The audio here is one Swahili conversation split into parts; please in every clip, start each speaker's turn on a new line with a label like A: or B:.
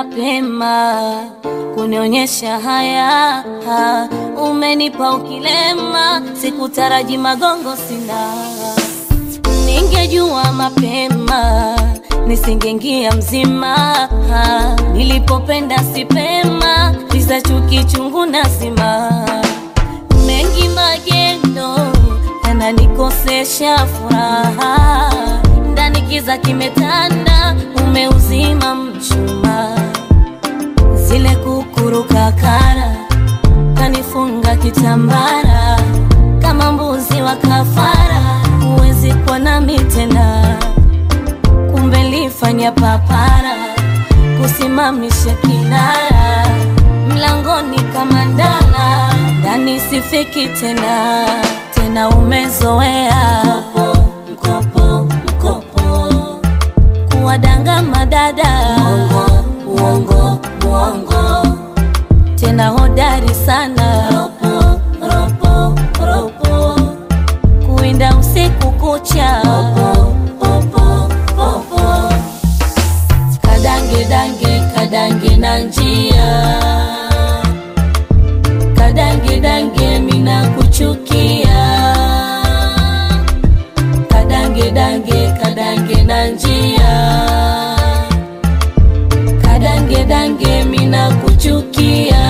A: mapema kunionyesha haya ha, umenipa ukilema, sikutaraji magongo sina, ningejua mapema nisingeingia mzima ha, nilipopenda sipema, visa chuki chungu nazima, mengi magendo yananikosesha furaha, ndani kiza kimetanda, umeuzima mshumaa zile kukuruka kara kanifunga kitambara kama mbuzi wa kafara, huwezi kuwa nami tena. Kumbe lifanya papara kusimamisha kinara mlangoni kama ndala, ndani sifiki tena tena, umezoea mkopo mkopo kuwadanga madada uongo uongo tena hodari sana ropo ropo ropo kuinda usiku kucha ropo popo popo kadange dange kadange na njia kadange dange mina kuchukia kadange dange kadange na njia kadange dange mina kuchukia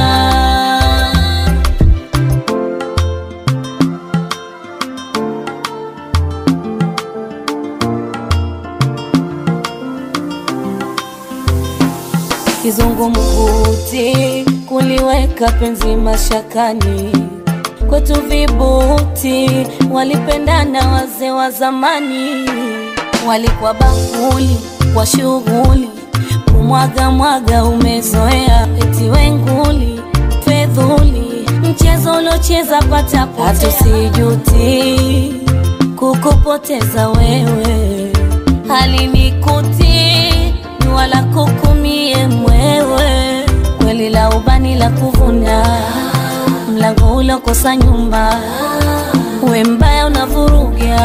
A: kizungumkuti kuliweka penzi mashakani kwetu vibuti walipendana wazee wa zamani walikuwa bakuli kwa shughuli kumwaga mwaga umezoea eti wenguli fedhuli mchezo uliocheza patapotea hatusijuti kukupoteza wewe halinikuti wala kukumie mwewe kweli la ubani la kuvuna mlango ulokosa nyumba we mbaya unavuruga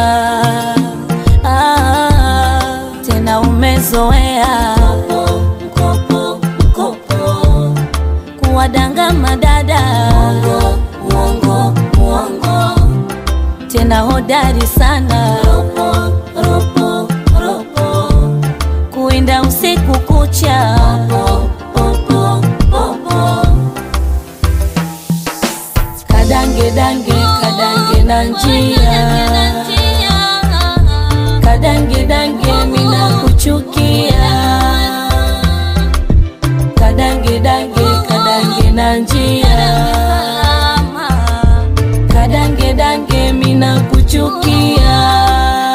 A: ah, tena umezoea mkopo mkopo kuwadanga madada uongo uongo uongo tena hodari sana ropo ropo ropo kuinda usiku kucha popo popo popo kadange dange kadange na njia kadange dange mina kuchukia kadange dange kadange na njia kadange dange mina kuchukia